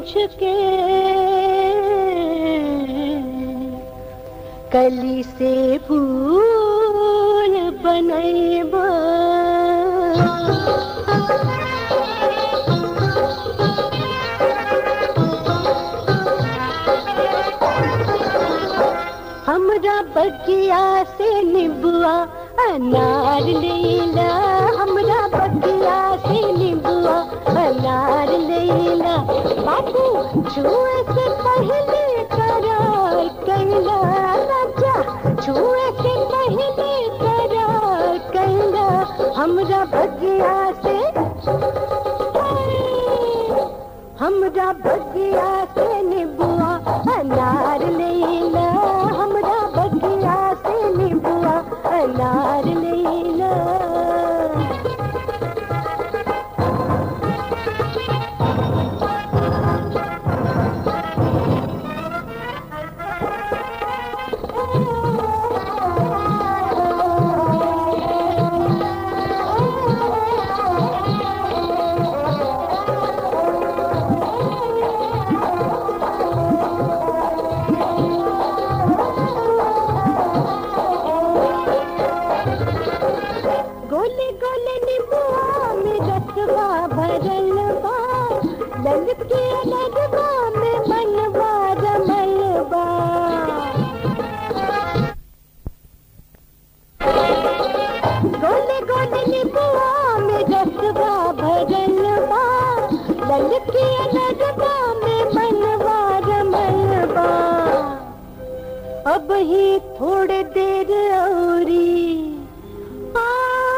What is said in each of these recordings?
बूझ के कली से फूल बनैबा हमरा बगिया से निबुआ अनार लेला हमरा बगिया से निबुआ अनार लेला बाबू छुए से पहले करार कैला राजा छुए से पहले करार कैला हमरा बगिया से हमरा बगिया से निबुआ अनार लेला हमरा बगिया से निबुआ अनार लेला गोले गोले निबुआ में रसवा भरल बा ललके अनरवा में मनवा रमल बा गोले गोले निबुआ में रसवा भरल बा ललके अनरवा में मनवा रमल बा अब ही थोड़े देर औरी आ,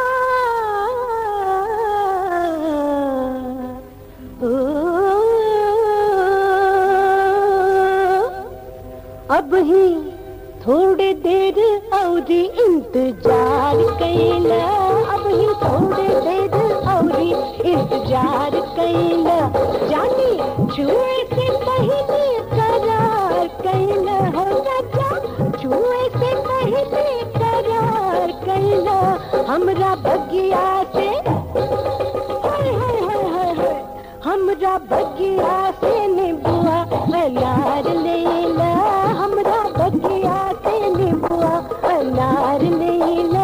ओ, अब ही थोड़े देर और इंतजार कैला अब ही थोड़े देर और इंतजार कैला जानी छुए से पहले करार कैला हो राजा छुए से पहले करार कैला हमरा बगिया से हाय हाय हाय हाय हाय हमरा बगिया से निबुआ अनार लेला हमरा बगिया से निबुआ अनार लेला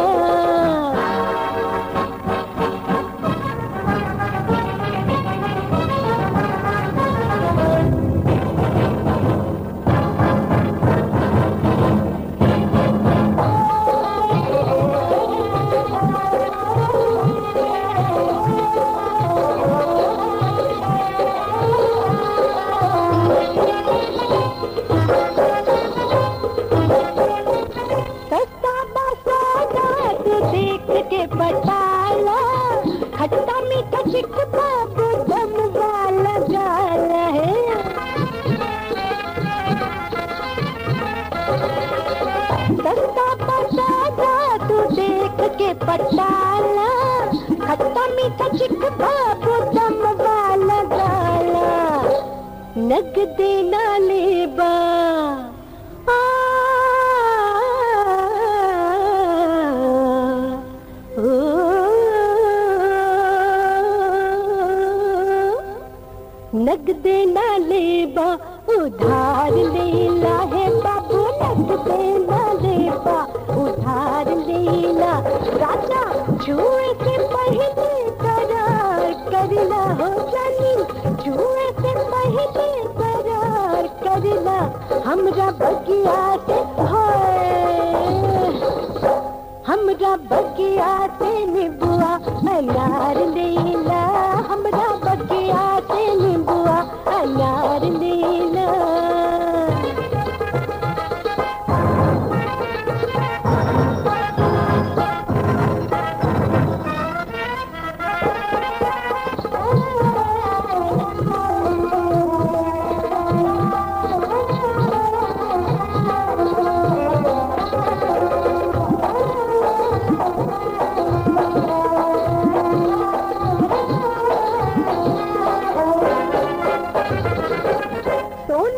सस्ता बसाना तू देख के बताला खट्टा मीठा चिकना दम वाला गाला है सस्ता बसाना तू देख के बताला खट्टा मीठा चिकना दम वाला गाला नग देना लेबा आ, ओ, नग देना लेबा उधार लेला है बाबू नग देना लेबा उधार लेला राजा छुए से पहले करार करना हो जानी छुए से पहले करार करना हमरा बगिया से हाय हमरा बगिया से निबुआ अनार लेला हमरा बगिया से निबुआ अनार लेला सोन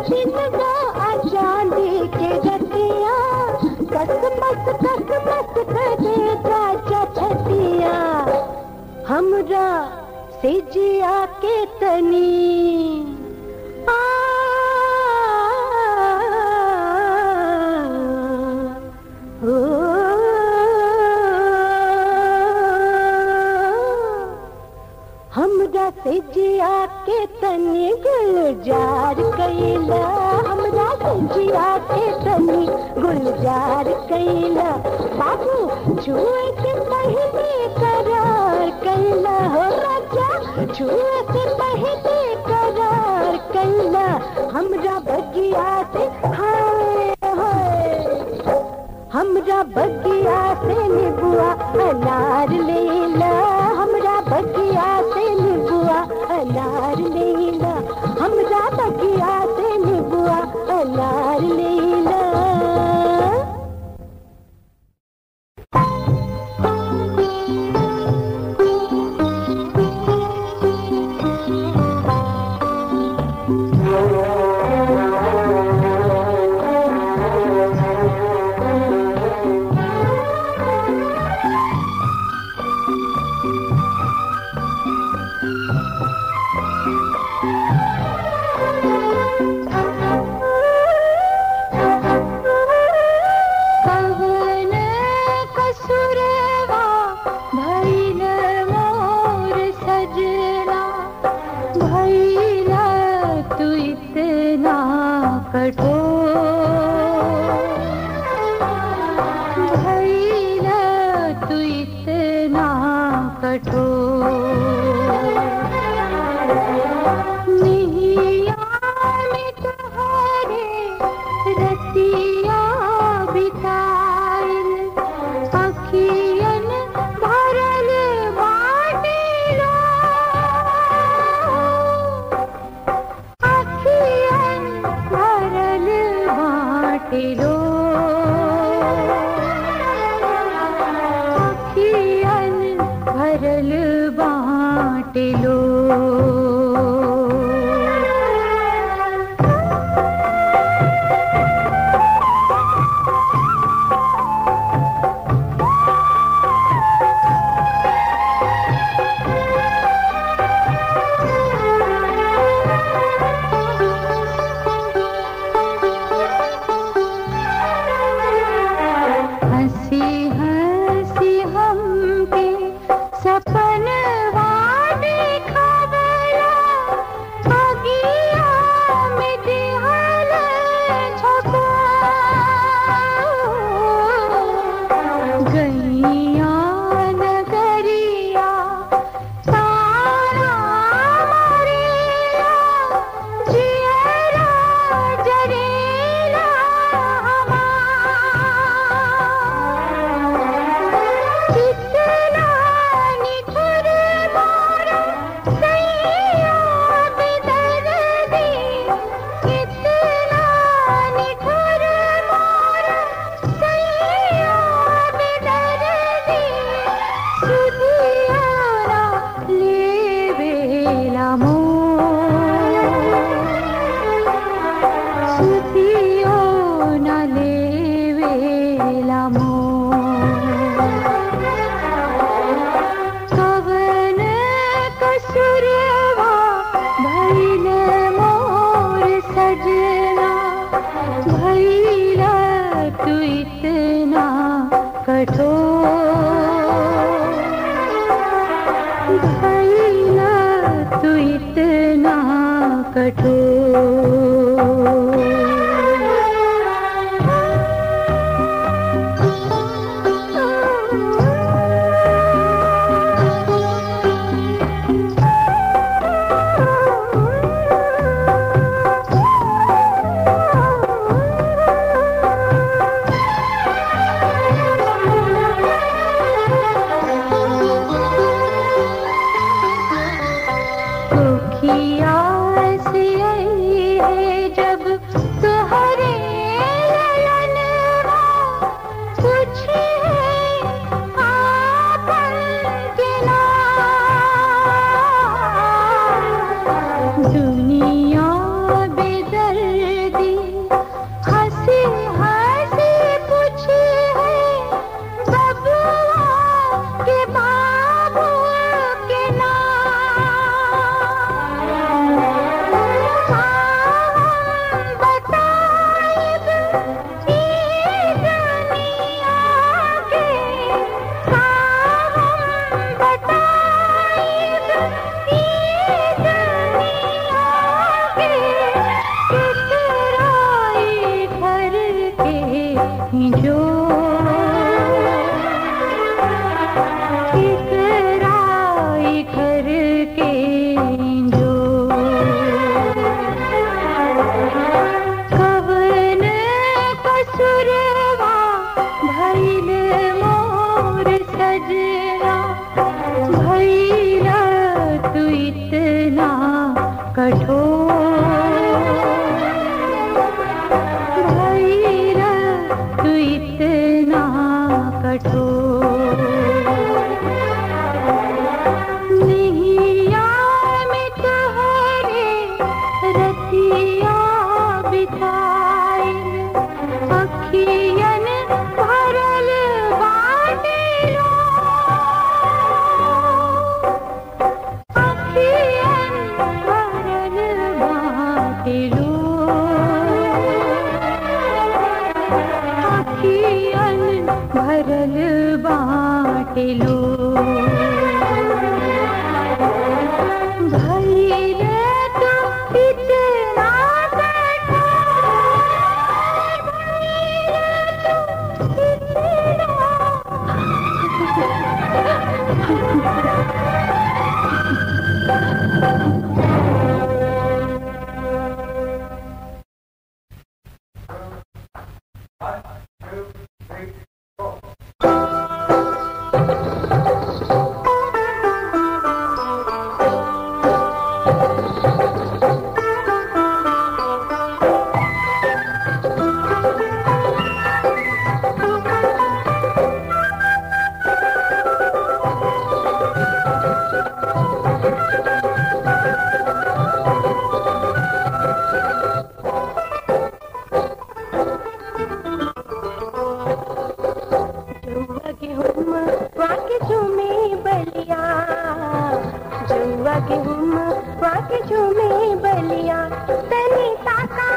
दिनवा आ चांदी के रतिया कस मस कस मस करे राजा छतिया हमरा से जिया के तनी आ हमरा से जिया के तनी गुलजार कैला हमरा से जिया के तनी गुलजार कैला बाबू छुए के पहले करार कैला हो राजा छुए से पहले करार कैला हमरा बगिया से हाय हाय हमरा बगिया से निबुआ अनार लेला हमरा बगिया से निबुआ अनार लेला हमरा बगिया से निबुआ अनार लेला कवन कसुरवा भइल मोर सजना भइल तू इतना कठोर भइल तू इतना कठोर निहिया में तुम्हारे रतिया बिताइल अखियन भरल बाटिलो अखियन भरल बाटिलो अखियन भरल बाटिलो हंसी हंसी हमके सपनवा दिखावला अगिया में दिहल झोंका गैया नगरिया तारा मारिया जियरा जरेला हमार कितना निठुर मोरा सैया बेदर्दी कितना निठुर मोरा सैया बेदर्दी सुधियारा लेवेला मोर सुधियो न लेवेला मोर कवन कसुरवा भइल मोर सजना भइल तू इतना कठोर भइल तू इतना दुखिया से सजना भैया तू इतना कठोर भैया तू इतना कठोर नैया में तोहरे रतिया बिताए अखियन भरल बाटेलो अखियन भरल बाटेलो अखियन भरल बाटेलो भैले तो इतना कठोर भैले तो इतना जौआ गेहूं वाके झूमे बलिया जौआ गेहूं वाके झूमे बलिया तनी ताका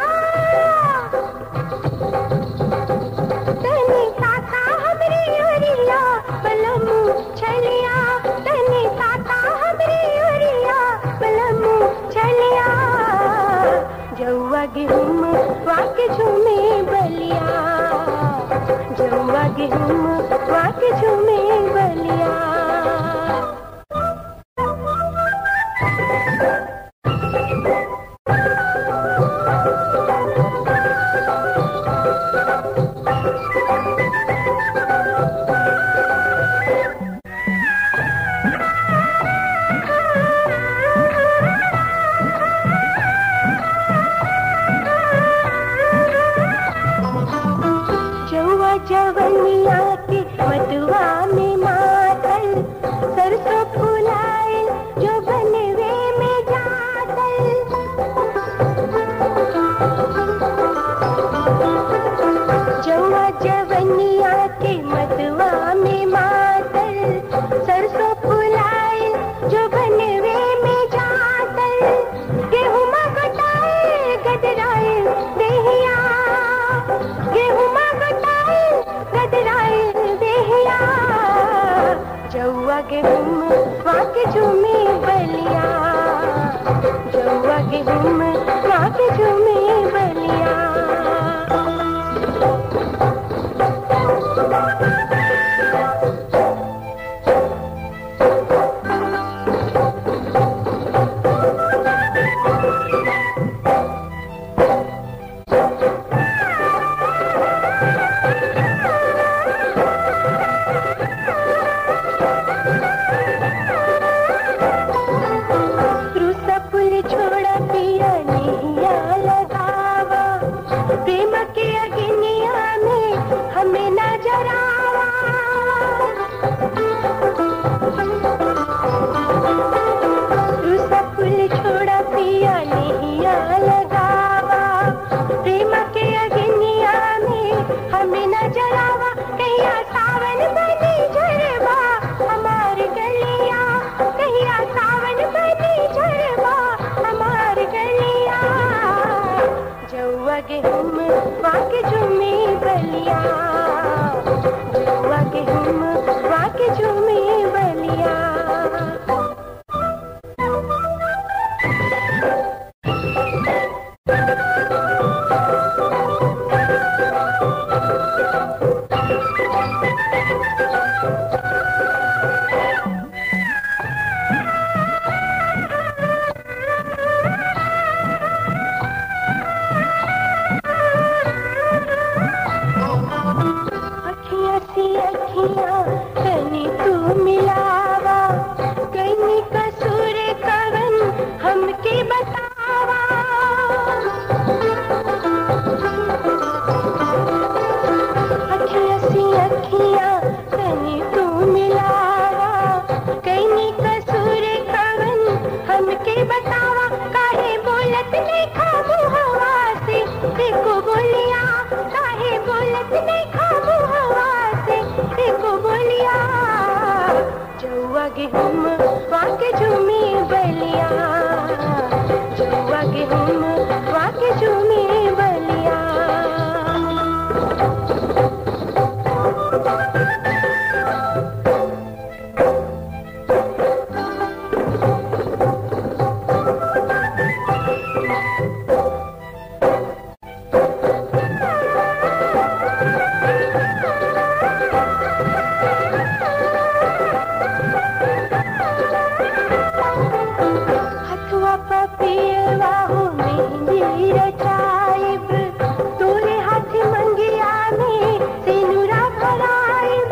तनी ताका हमरी ओरिया पलमू छलिया तनी ताका हमरी ओरिया पलमू छलिया जौआ गेहूं वाके झूमे बलिया जौआ गेहूं वाके झूमे बलिया जौआ जवनिया के मधुआ में मातल सरसों फुलाए जो बनवे में जातल जौआ जवनिया के मधुआ में मातल सरसों फुलाए जो बनवे में जातल गेहूं गटाए गदराए देहिया गेहूं गटाए गदराए देहिया जौआ गेहूं वाके झूमे बलिया जौआ गेहूं वाके झूमे बलिया रुसा फूल छोड़ा पिया नैया लगावा प्रेम के अग्निया में हमें न जरावा रुसा फूल छोड़ा पिया नैया लगावा प्रेम के अग्निया में हमें न जरावा कहिया सावन बनी झरवा हमार गलिया कहिया सावन बनी झरवा हमार गलिया जौआ गेहूं वाके झूमे बलिया जौआ गेहूं वाके झूमे बलिया अखियां सी अखियां तनी तू गेहूं वाके झूमी बलिया जुआ गेहूं वाके झूमी बलिया हथुआ पपियवा हो मेहंदी रचाइब तोरे हाथ मंगिया में सिनुरा भराइब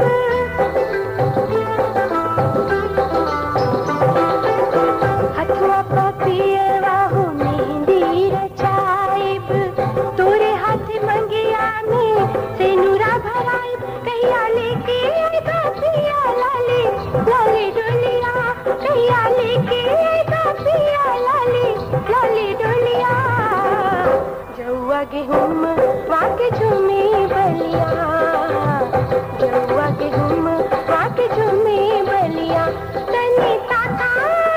हथुआ पपियवा हो मेहंदी रचाइब तोरे हाथ मंगिया में सिनुरा भराइब कहिया लेके आइबा पिया लाली लाली डोलिया कहिया लेके आइबा पिया लाली लाली डोलिया जौआ गेहूं वाके झूमी बलिया जौआ गेहूं वाके झूमी बलिया तनी ताका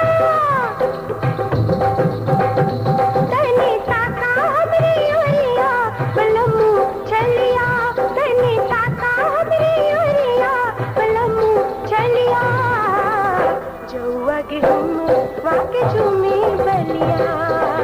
तनी ताका हमरी ओरिया बलमू चलिया तनी ताका हमरी ओरिया बलमू चलिया जौआ गेहूं वाके झूमी बलिया